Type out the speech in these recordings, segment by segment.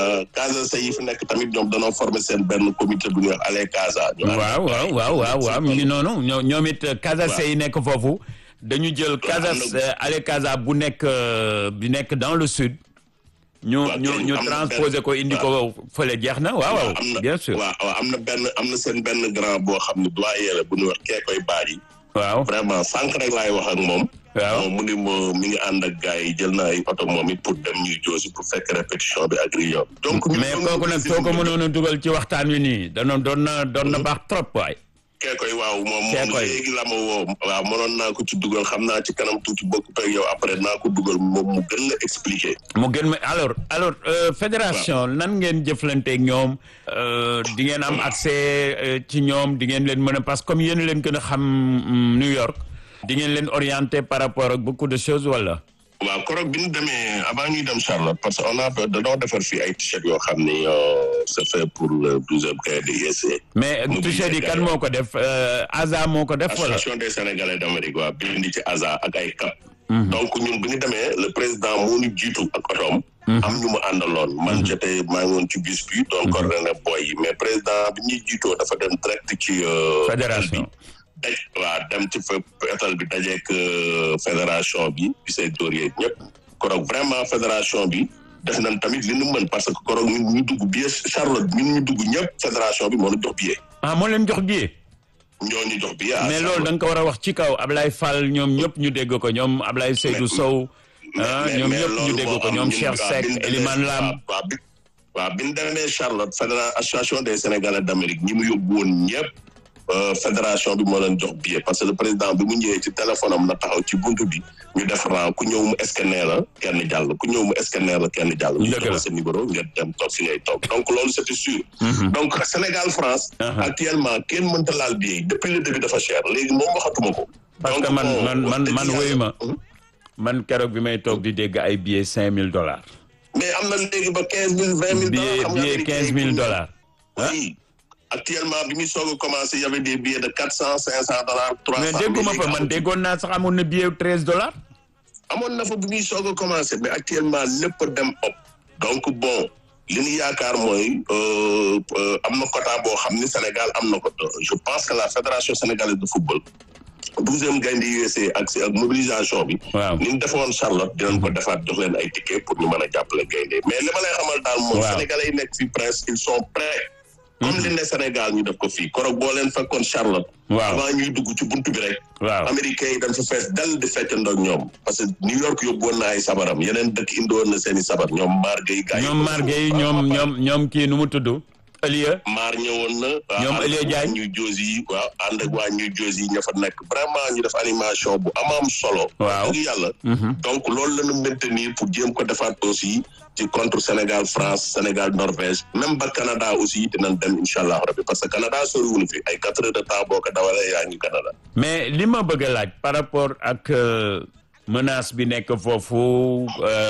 Casa yi fi nekk tamit ñoom danoo former seen benn comité bu ñuy wax Allez Casa. ñu waaw waaw waaw waaw waaw mi ngi noonu ñoo ñoom it Casa yi nekk foofu. dañu jël Casa Allez Casa bu nekk bi nekk dans le sud. ñu ñu ñu transposé ko indi ko fële jeex na waaw waaw. bien sûr waaw waaw am na benn am na seen benn grand boo xam ne doyen la bu ñuy wax kee koy baaji. waaw vraiment sànq rek laay wax ak moom. waaw mu ni ma mi ngi ànd ak gars yi jël na ay oto moom it pour dem ñuy joosi pour fekk répétition bi ak Rio. donc mais kooku nag soo ko mënoon a dugal ci waxtaan wi nii danoon doon na doon na baax trop waay. kee koy waaw moom moom léegi la ma woo waaw mënoon naa ko ci dugal xam naa ci kanam tuuti bokk ak yow après naa ko dugal moom mu gën la expliquer. mu gën ma alors alors fédération nan ngeen jëflanteeg ñoom di ngeen am accès ci ñoom di ngeen leen mën a parce que comme yéen leen gën a xam New York di ngeen leen orienté par rapport ak beaucoup de choses wala. waaw koroog bi ñu demee avant ñuy dem Charlotte parce que on a dañoo defar fii ay t-shirt yoo xam ni c'est fait pour le douzième cahier de IEC. mais t-shirt yi kan moo ko def ASA moo ko def. wala association des sénégalais d'Amérique waaw bindi ci ASA ak ay cap. donc ñun bi ñu demee le président moo ñu jiitu ak otoom. am ñu mu àndaloon. man j'étais maa ngi woon ci bus bi. doon coordonné boy yi mais président bi ñuy jiitoo dafa dem direct ci. fédération. daj waaw dem ci fa étal bi dajeek fédération bi bi say dóor yeeg ñëpp koroog vraiment fédération bi def nañ tamit li nu mën parce que koroog ñun ñu dugg billet Charlotte ñun ñu dugg ñëpp fédération bi moo ñu jox billet. ah moo leen jox billet. ñoo ñu jox billet. mais loolu da nga ko war a wax ci kaw Ablaye Fall ñoom ñëpp ñu dégg ko ñoom Ablaye Seydou Sow. ah ñoom ñëpp ñu dégg ko ñoom Cheikh Seck Elimane Lam. waaw bi waaw bi ñu demee Charlotte fédération association des Sénégalais d'Amérique ñi mu yóbbu woon ñëpp. fédération bi moo leen jox billet parce que le président bi mu ñëwee ci téléphone am na taxaw ci buntu bi ñu def rang ku ñëw mu scanner la kenn jàll ku ñëw mu scanner la kenn jàll. ñu jox sa numéro ngeen dem toog fi ngay toog donc loolu c'était sûr. donc Sénégal France. actuellement kenn mënta laal billet depuis le début dafa cher léegi moom waxatuma ko. parce que man man man man wéyu ma man keroog bi may toog di dégg ay billets cinq mille dollars. mais am na léegi ba quinze mille vingt mille. dollars billet billet quinze mille dollars. oui. actuellement bi muy soog a commencé y avait des billets de quatre cent cinq cent dollars trois cent mais dégguma fa man déggoon naa sax amoon na billet treize dollars amoon na fa bi muy soog a commencé mais actuellement lépp dem ëpp donc bon li ñu yaakaar mooy am na quota boo xam ni Sénégal am na ko je pense que la fédération sénégalaise de football douzième gaynde USA ak si ak mobilisation bi waaw ni ñu defoon Charlotte dinañ ko defaat jox leen ay ticket pour ñu mën a jàppale gaynde mais li ma lay xamal daal moom sénégalais yi nekk fi presque ils sont prêts comme li ne Sénégal ñu def ko fii korog boo leen fekkoon Charlotte. waaw avant ñuy dugg ci buntu bi rek. waaw américains yi dañ fa fees dal di fecc ndoog ñoom. parce que New York yóbbu woon na ay sabaram yeneen dëkk indi woon na seen i sabar ñoom Mar Gueye. gars yi ñoom Mar Gueye ñoom ñoom ñoom kii nu mu tudd. Elia. Mar ñëwoon na. ñoom Elia Diagne ñu josi yi waaw ànd ak waa ñu josi yi ña fa nekk vraiment ñu def animation bu amaam solo. waaw dëgg yàlla. donc loolu la ñu maintenir pour jéem ko defaat aussi. ci contre Sénégal France Sénégal Norvège même ba Canada aussi dinañ dem incha allah rabbi parce que Canada soriwul fi ay quatre heures de temps boo ko dawalee yaa ngi Canada. mais li ma bëgg a laaj par rapport ak menace bi nekk foofu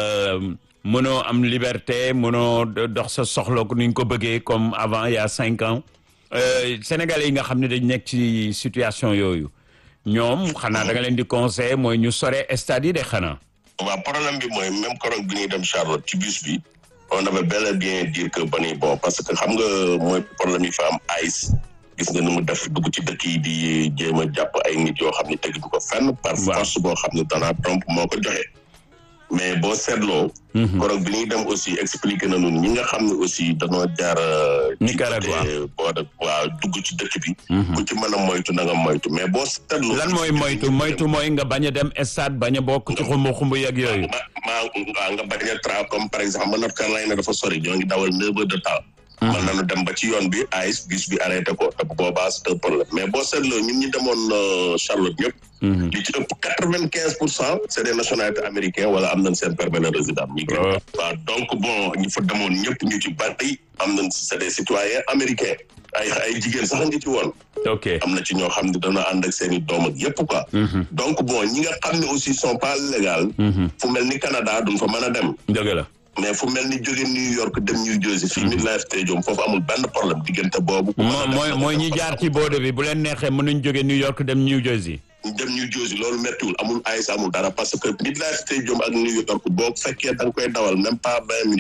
mënoo am liberté mënoo dox sa soxla ko ni ñu ko bëggee comme avant il y a cinq ans Sénégalais yi nga xam ne dañ nekk ci situation yooyu ñoom xanaa da nga leen di conseiller mooy ñu sore stade yi de xanaa. waaw problème bi mooy même koroog bi ñuy dem Charlotte ci bus bi on avait bel et bien dire que ba ni bon parce que xam nga mooy problème yi fa am ice gis nga ni mu def dugg ci dëkk yi di jéem a jàpp ay nit yoo xam ne teguñu ko fenn par force boo xam ne Donald Trump moo ko joxe mais boo seetloo koroog bi ñuy dem aussi expliqué na ñun ñi nga xam ne aussi dañoo jaar Nicaragua boo de waaw dugg ci dëkk bi ku ci mën a moytu na nga moytu mais boo seetloo lan mooy moytu moytu mooy nga bañ a dem stade bañ a bokk ci xumbu xumbu yeeg yooyu maa waaw nga bañ a tra comme par exemple North Carolina dafa sori ñoo ngi dawal neuf heures de temps mën nañu dem ba ci yoon bi ice bus bi arrêté ko te bu boobaa c'est un problème mais boo seetloo ñun ñi demoon Charlotte ñëpp li ci ëpp quatre vingt quinze pour cent c'est des nationalités américains wala am nañ seen permis de résident ñi gën waaw donc bon ñu fa demoon ñëpp ñu ci bari am nañ c'est des citoyens américains ay ay jigéen sax ngi ci woon ok am na ci ñoo xam ne dana ànd ak seen i doom ak yëpp quoi donc bon ñi nga xam ne aussi sont pas légal fu mel ni Canada duñ fa mën a dem dëgg la mais fu mel ni jóge New York dem New Jersey fii MetLife Stadium foofu amul benn problème diggante boobu. mooy mooy ñi jaar ci boode bi bu leen neexee mënuñ jóge New York dem New Jersey. dem New Jersey loolu méttiwul amul ayis amul dara parce que MetLife Stadium ak New York boo fekkee da nga koy dawal même pas vingt minutes.